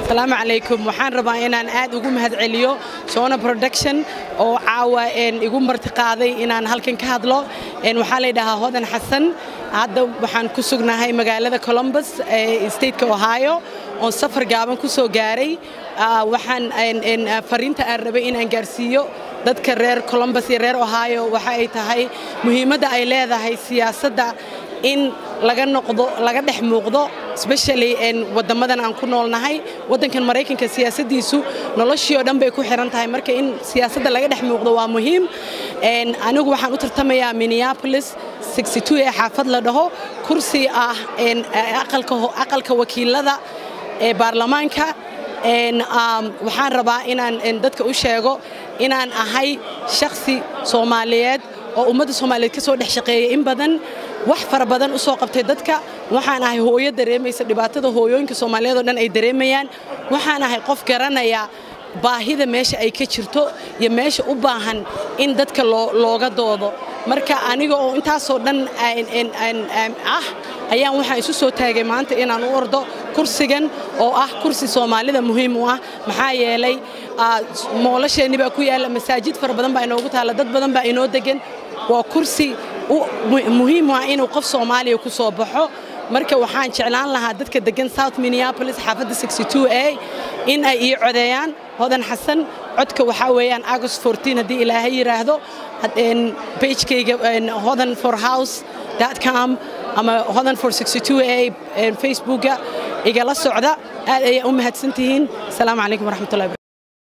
asalaamu calaykum waxaan rabaa inaan aad ugu mahadceliyo sona production oo caawa igu martiqaaday inaan halkan ka hadlo waxaa laydhahaa hodan xasan hadda waxaan ku sugnahay magaalada columbus ee stateka ohio oon safar gaaban ku soo gaaray waxaan fariinta aan rabay inaan gaarsiiyo dadka reer columbus iyo reer ohio waxa ay tahay muhiimadda ay leedahay siyaasadda in laga noqdo laga dhex muuqdo especially wadamadan aan ku noolnahay waddankan maraykanka siyaasaddiisu noloshii oo dhan bay ku xiran tahay marka in siyaasadda laga dhex muuqdo waa muhiim anigu waxaan u tartamayaa minneapolis ee xaafad la dhaho kursi ah aqalka wakiilada ee baarlamaanka waxaan rabaa inaan dadka u sheego inaan ahay shakhsi soomaaliyeed oo ummadda soomaaliyeed ka soo dhex shaqeeyay in badan wax fara badan u soo qabtay dadka waxaan ahay hooyo dareemaysa dhibaatada hooyooyinka soomaaliyeed oo dhan ay dareemayaan waxaan ahay qof garanaya baahida meesha ay ka jirto iyo meesha u baahan in dadka looga doodo marka aniga oo intaasoo dhan ah ayaan waxaan isu soo taagay maanta inaan u ordo kursigan oo ah kursi soomaalida muhiim u ah maxaa yeelay moolasheenni baa ku yaalla masaajid fara badan baa inoogu taalla dad badan baa inoo degan waa kursi muhiim ah inuu qof soomaaliya ku soo baxo marka waxaan jeclaan lahaa dadka degan south minneapolis xaafadda a in ay ii codeeyaan hodan xasan codka waxaa weeyaan august haddii ilaahay yidhaahdo bagekayga hodan for house com ama hodan for a facebooka igala socda aad ayaa u mahadsantihiin asalaamu calaykum waraxmatullahi